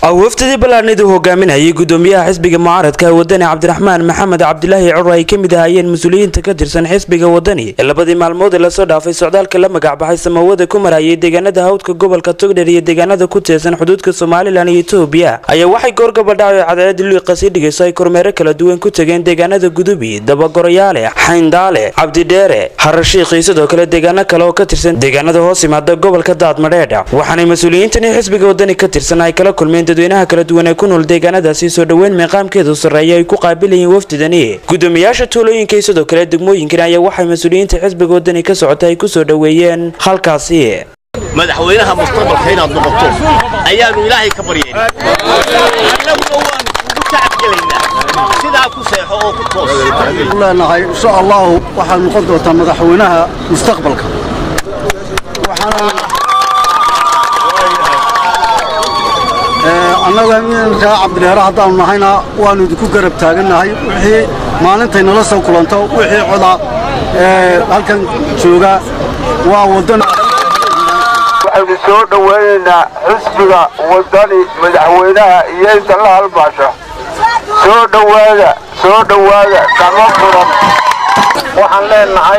wafdadii ballaadhnida hogaaminayay gudoomiyaha xisbiga mucaaradka wadani cabdiraxmaan maxamed cabdilaahi curo ay ka mid ahaayeen mas-uuliyiinta ka tirsan xisbiga wadani ee labadii maalmood ee lasoo dhaafay socdaalka la magacbaxay samawada ku marayay deegaanada hawdka gobolka togdher iyo deegaanada ku teesan xuduudka somalilan iyo etoobiya ayaa waxay goorgabadhaco cadaalada luiqa sii dhigayso ay kormeero kala duwan ku tegeen deegaanada gudubi dabagoroyaale xayndaale cabdidheere harashiiqii sidoo kale deegaano kale oo ka tirsan deegaanada hoos yimaada gobolka daadmadheedha waxaanay mas-uuliyiintani xisbiga wadani ka tirsan ay kala kulmeen dadweynaha kala duwan ee ku nool deegaanadaasi soo dhoweyn meeqaamkeedu sarreeya ay ku qaabilayeen wafdidani gudoomiyaasha tuulooyinka iyo sidoo kale degmooyinkan ayaa waxay mas-uuliyiinta xisbiga wadani ka socota ay ku soo dhoweeyeen halkaasi madaxweynaha mustaqbalka inaad noqoto ayaanu ilaahay ka baryayna annaguna waanu kugu tacabgelaynaa sidaa ku seexo oo ku toos leenahay insha allahu waxaad noqon doontaa madaxweynaha mustaqbalka annaga iminkaa cabdidheere haddaanu nahayna waannu idinku garab taagannahay wixii maalintay nala soo kulanto wixii coda halkan jooga waa wadan waxaynu soo dhowaynaynaa xisbiga wadani madaxweynaha iyo inta la halbaasha soo dhowaada soo dhowaada gacmo furan waxaan leenahay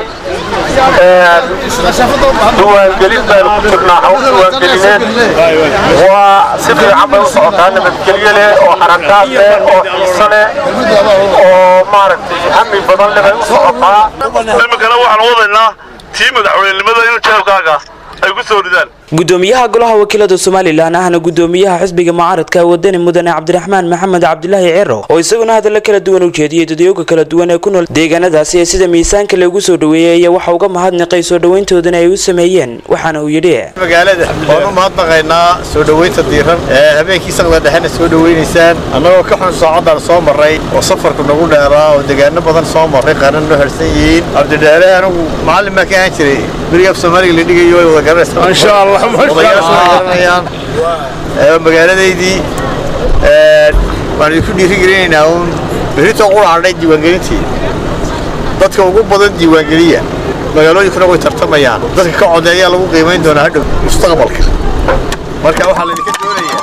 duwaangelin baynu ku jirnaa hawl duwaangelineed waa si fiican bay u socotaa nabadgelyo leh oo xarakaad leh oo xiiso leh oo maaragtay hami badan leh bay u socotaa iminkana waxaan wadaynaa tii madaxweynenimada in jeebkaaga ay ku soo ridaan gudoomiyaha golaha wakiilada somalilan ahna gudoomiyaha xisbiga mucaaradka wadani mudane cabdiraxmaan maxamed cabdilaahi ciro oo isaguna hadalla kala duwan u jeediyey dadyoga kala duwan ee ku nool deegaanadaasi ee sida miisaanka lagu soo dhoweeyey ayaa waxa uga mahadnaqay soo dhoweyntoodana ay u sameeyeen waxaana uu yidhi magaalada waan u mahadnaqaynaa soo dhoweynta diiran ee habeenkii saqda dhexena soo dhoweynaysaan annagoo ka xun saacaddaan soo marray oo safarku nagu dheeraa oo deegaano badan soo marray qaarna noo harsan yihiin cabdidheere anigu macallin baa ka ahaan jiray beriga af soomaaliga la dhigayo way wada garanaysaa insha allah garanayaan magaaladaydii waan idinku dhiirigelinaynaa uun berritoo qura hadhay diiwaangelintii dadka ugu badan diiwaangeliya magaalooyinkuna way tartamayaan dadka ka codeeyaa lagu qiimayn doonaa hadhow mustaqbalka marka waxaa laydinka doonayaa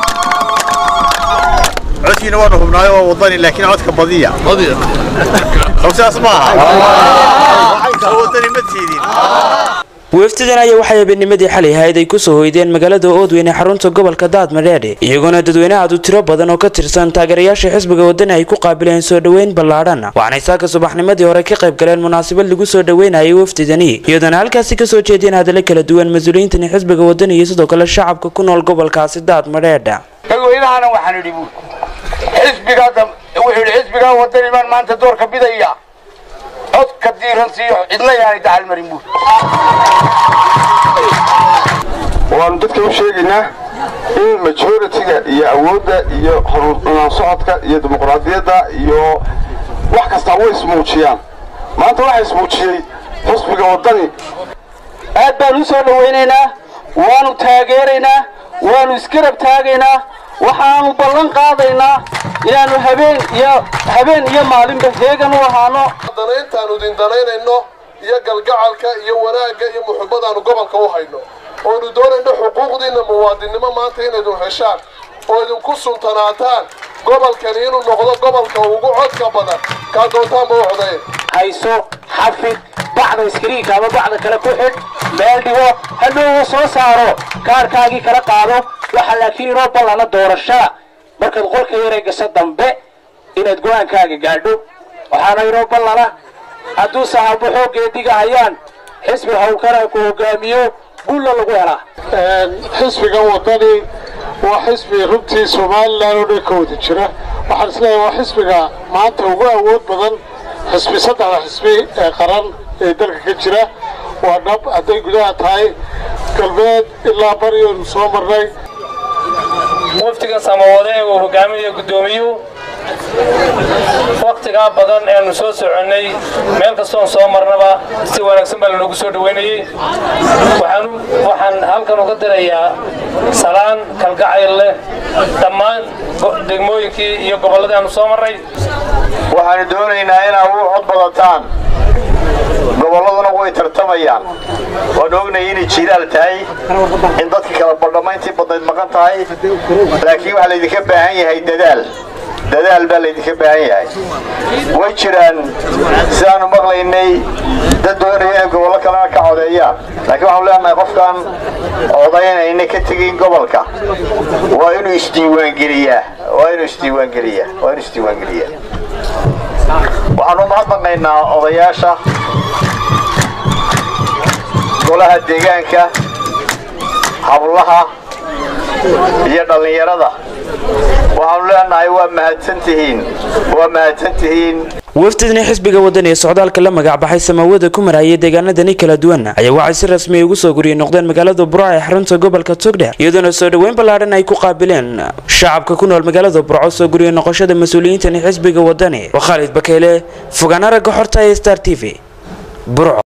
codkiina waanu hubnaayo waa wadani laakiin codka badiya saas maaha wadani ma tiidin wafdidan ayaa waxay habeennimadii xalay ahayd ay kusoo hoydeen magaalada oodweyn ee xarunta gobolka daadmadheedhe iyagoona dadweyne aad u tiro badan oo ka tirsan taageerayaasha xisbiga wadani ay ku qaabileen soo dhoweyn ballaadhan waxaanay saaka subaxnimadii hore ka qayb galeen munaasabad lagu soo dhoweynayay wafdidani iyadoona halkaasi kasoo jeediyeen hadallo kala duwan mas-uuliyiintani xisbiga wadani iyo sidoo kale shacabka ku nool gobolkaasi daadmadheedha dadweynahana waxaan idhi buur xisbigaa wuxuu yidhi xisbigaa wadani baan maanta doorka bidaya codka diiran siiyo cidna yaanay dacal marin buur waanu dadka u sheegaynaa in majoritiga iyo awoodda iyo horumaan socodka iyo dimuqraadiyadda iyo wax kastaa way ismuujiyaan maanta waxaa ismuujiyey xusbiga waddani aad baan u soo dhowaynaynaa waanu taageeraynaa waanu isgarab taagaynaa waxaanu ballan qaadaynaa inaannu habeen iyo habeen iyo maalinba heegan u ahaano danayntaanu idin danaynayno iyo galgacalka iyo wanaagga iyo muxubbadaannu gobolka u hayno oonu doonayno xuquuqdiinna muwaadinnimo maanta inaydun heshaan oo idinku suntanaataan gobolkani inuu noqdo gobolka ugu codka badan kaa doontaanba u codayn hayso xafid bacda iskariinka ama bacda kale ku xidh meel dhigo hadhowga soo saaro kaarkaagii kala qaado waxaa laakiin inoo ballana doorashada markaad qolka yaree gasho dambe inaad go-aankaaga gaadho waxaana inoo ballana hadduu saxaabo xooggeediga hayaan xisbi hawlkana ku hogaamiyo guulla lagu helaa xisbiga waddani waa xisbi runtii somalilan oo dhan ka wada jira waxaan isleeyahay waa xisbiga maanta ugu awood badan xisbi saddexda xisbi ee qaran ee dalka ka jira waa dhab hadday gudaha tahay galbeed ilaa bariyonu soo marnay muftiga samawade ee uu hogaaminayo guddoomiyuhu wakhtigaa badan eanu soo soconnay meel kastoon soo marnaba si wanaagsan baa lanoogu soo dhoweynayey waxaan halkan uga dirayaa salaan kalgacayl leh dhammaan degmooyinkii iyo gobolladii aanu soo marray waxaanu doonaynaa inaad u cod badataan gobolladuna way tartamayaan waan ognay inay jiilaal tahay in dadka kala badhamayntii badnayd maqan tahay laakiin waxaa laydinka baahan yahay dadaal dadaal baa laydinka baahan yahay way jiraan sidaanu maqlaynay dad doonaya inay gobollo kalena ka codeeyaan laakiin waxaanu leenahay qofkaan codaynayna ka tegin gobolka waa inuu isdiiwaangeliyaa waa inuu isdiiwaangeliyaa waa inuu isdiiwaangeliyaa waxaanu mahadnaqaynaa odayaasha golaha deegaanka hablaha iyo dhallinyarada waxaanu leenahay waa mahadsantihiin waa mahadsantihiin wafdidni xisbiga wadani ee socdaalka la magacbaxay samawada ku marayay deegaanadani kala duwan ayaa waxay si rasmi ugu soo guriyey noqdeen magaalada burco ee xarunta gobolka togdheer iyadoona soo dhoweyn ballaadhan ay ku qaabileen shacabka ku nool magaalada burco soo guriyey noqoshada mas-uuliyiintani xisbiga wadani waa khaalid bakeyle fogaana ragga xorta ee star t v burco